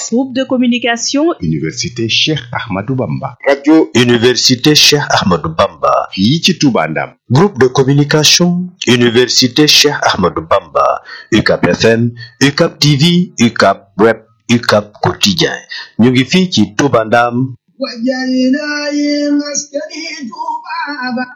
Groupe de communication Université Cheikh Ahmadou Bamba. radio Université Cheikh Ahmadou Bamba. fii ci Touba Ndam. Groupe de communication Université Cheikh Ahmadou Bamba. UCAP FM, UCAP TV, UCAP Web, UCAP Quotidien. ñu ngi fii ci Touba Ndam. وجعلنا مسكني ذبابا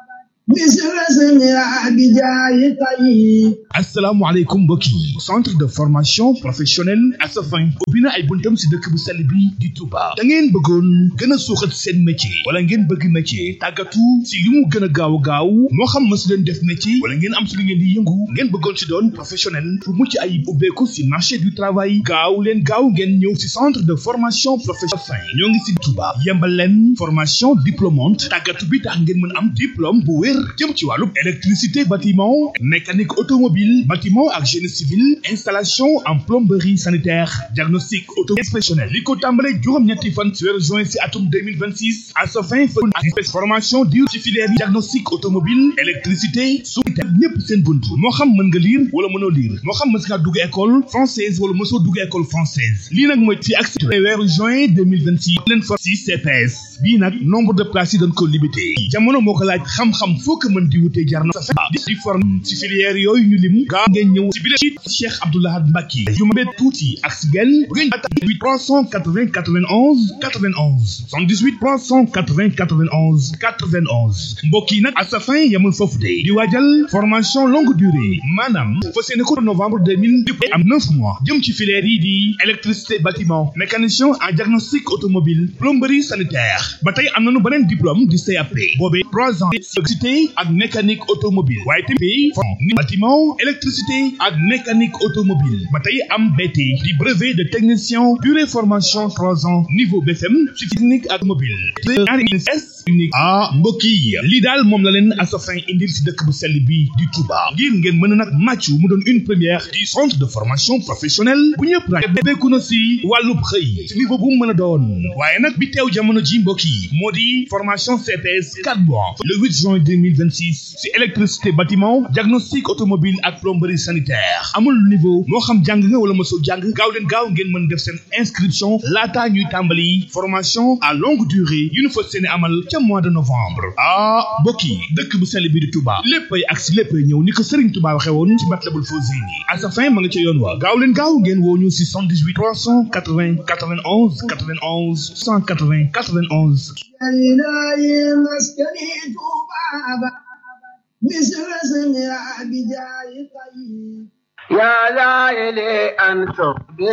مثل اسمها بجاي طيب asalaamaaleykum mbokk yi centre de formation professionnelle Asafin ubbi na ay buntam si dëkk bu sell bi di Touba da ngeen bëggoon gën a suuxat seen métier wala ngeen bëgg métier tàggatu si li mu gën a gaaw gaaw moo xam ma si leen def métier wala ngeen am si li ngeen di yëngu ngeen bëggoon si doon professionnel pour mucc ayib ubbeeku si marché du travail gaaw leen gaaw ngeen ñëw si centre de formation professionnelle ñoo ngi si Touba yembal leen formation diplômante tàggatu bi tax ngeen mën am diplôme bu wér jëm ci wàllu électricité bâtiment mécanique automobile bâtiment ak génie civil installation en plomberie sanitaire diagnostic auto professionnel li ko tàmbale juróom-ñetti fan ci weeru juin si atum 2026 à sa fin ak formation di ci filière yi diagnostic automobile électricité su ñëpp seen bunt moo xam mën nga lire wala mënoo lire moo xam mës ngaa dugg école française wala mësoo dugg école française lii nag mooy fi ak weeru juin 2026 leen for si CPS bii nag nombre de places yi dañ ko limité jamono moo ko laaj xam-xam foo ko mën di wutee jar na sa di forme ci filière yooyu ñu lim gaaw ngeen ñëw ci bile Cheikh Abdoulahad Mbacke yu ma bee tuuti ak si gel bu ngeen atta 380 91 91 78 380 91 91 mbokk yi nag à sa fin yamul foofu de di waajal formation longue durée maanaam fas yéene ko novembre 2000 am 9 mois jëm ci filière yi di électricité bâtiment mécanicien en diagnostic automobile plomberie sanitaire ba tey am nañu beneen diplôme di CAP boobee 3 ans électricité ak mécanique automobile waaye tamit bâtiment électricité ak mécanique automobile ba tey am BT di brevet de technicien durée formation trois ans niveau BFM ci technique ak mobile unique ah mbokk yi lii daal moom la leen Asafin indil si dëkk bu sell bi di Touba ngir ngeen mën a nag màcc mu doon une première du centre de formation professionnelle bu ñëpp ra béeku na si wàllub xëy si niveau bu mu mën a doon waaye nag bi teew jamono ji mbokk yi moo di formation CPS 4 mois le 8 juin 2026 si électricité bâtiment diagnostic automobile ak plomberie sanitaire amul niveau moo xam jàng nga wala mosoo jàng gaaw leen gaaw ngeen mën def seen inscription laataa ñuy tàmbali formation à longue durée yu ñu fas seeni amal ca mois de novembre ah mbokk yi dëkk bu sell bi di Touba léppay ak si léppay ñëw ni ko Serigne Touba waxee woon ci Matlabul Fawzayni à sa fin ma nga ca yoon wa gaaw leen gaaw ngeen woo ñu si 78 380 91 91 180 91 وجعلنا مسكني ذبابا مثل اسمها بجاي طيب يا لائلي أنصر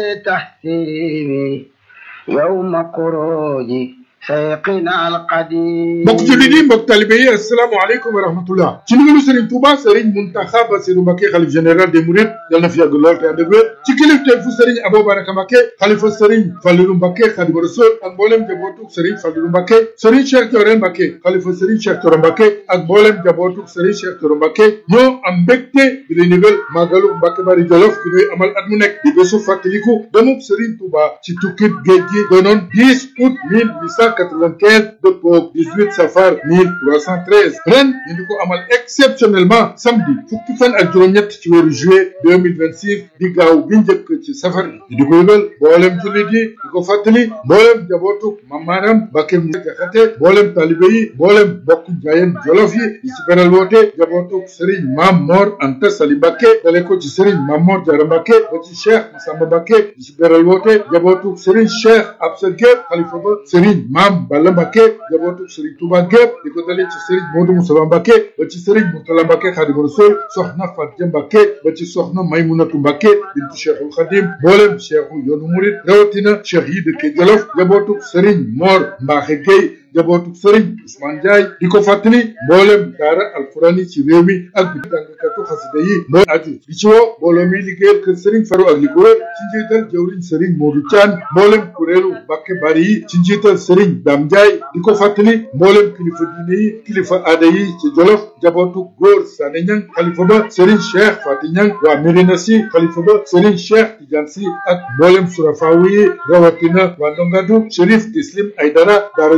بتحسيبي يوم خروجي سيقنا القديم mbokk jullit yi mbokk talibe yi asalaamaaleykum wa rahmatullah ci ndigalu Serigne Touba Serigne Mountakha Bassirou Mbacké xalif général des Mourides yal na fi yàgg lool te ànd ak wér ci kilifteefu Serigne Abou Baraka Mbacké xalifa Serigne Fallilou Mbacké Khadimu Rasul ak mboolem jabootuk Serigne Fallilou Mbacké Serigne Cheikh Thioro Mbacké xalifa Serigne Cheikh Thioro Mbacké ak mboolem jabootuk Serigne Cheikh Thioro Mbacké ñoo am mbégte di lay ndigal màggalu Mbacké Bari Jolof ki ñuy amal at mu nekk di bésu fàttaliku demub Serigne Touba ci tukkib géej gi doonoon 10 août 1895 dëppoo 18 safar 1313 ren ñu di ko amal exceptionnellement samedi fukki fan ak juróom-ñett ci weeru juillet 2026 di gaaw bi njëkk ci safar bi di ko yëgal mboolem jullit yi di ko fàttali mboolem jabootu mamaaram Mbàkke mu jaxate mboolem talibe yi mboolem bokk jaayeen jolof yi di ci beral woote jabootu Serigne Maam Mor Anta Sali Mbàkke dale ko ci Serigne Maam Mor Jara Mbàkke ba ci Cheikh Massamba Mbàkke di ci beral woote jabootu Serigne Cheikh Absa Gueye xalifa ba Serigne Maam Balla Mbàkke jabootu Serigne Touba gépp di ko dalee ci Serigne Modou Moussa Mbàkke ba ci Serigne Mourtala Mbàkke Xaadimu Rasuul soxna Fatia Mbàkke ba ci soxna Maymunatu Mbàkke bintu Cheikhul Xadim mboolem cheikhu yoonu murit rawatina cheikh yi dëkke Jolof jabootu Serigne Mor Mbaaxe Gueye jabootu Serigne Ousmane Ndiaye di ko fàttali mboolem daara alquran yi ci réew mi ak bi jàngkatu xasida yi mooy aju di ci woo mbooloo mi liggéeyal kër Serigne Faru ak li ko wër ci njiital jawriñ Serigne Modou Thian mboolem kuréelu Mbàkke Bari yi ci njiital Serigne Dame Ndiaye di ko fàttali mboolem kilifa diine yi kilifa aada yi ci Jolof jabootu góor Sané Ñang xalifa ba Serigne Cheikh Fati Ñang waa Médina Si xalifa ba Serigne Cheikh Tidiane Si ak mboolem surafaawu yi rawatina waa Ndongadu Chérif Tislim Aydara daara Jolof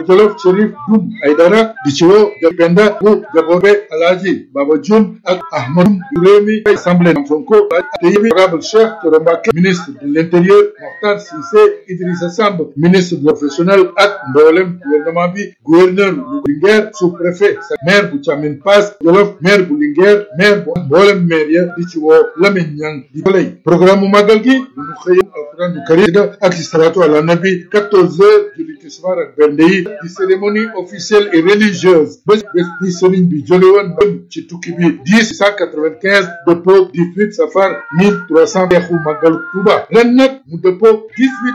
Chérif Dum Aydara di ci woo Penda bu Jabobe Alhaji Baba Dioum ak Ahmadou Rémi Assemblée Sonko te yëbi honorable Cheikh Thioro Mbacké ministre de l'Intérieur Mokhtar Cissé Idrissa Samb ministre professionnel ak mboolem gouvernement bi gouverneur bu Linguère sous-préfet maire bu Thiamine Pass Jolof maire bu Linguère maire bu mboolem maire ya di ci woo Lamine Niang di lay programme mu màggal gi bu ñu xëy alquran du karim ak salatu ala nabi 14 heures julli tisbaar ak bernde yi di cérémonie officielle et religieuse bés bés bi sëriñ bi jóge woon ci tukki bi 10 195 dëppoo 18 safar 1300 xeexu màggalu Tuuba ren nag mu dëppoo 18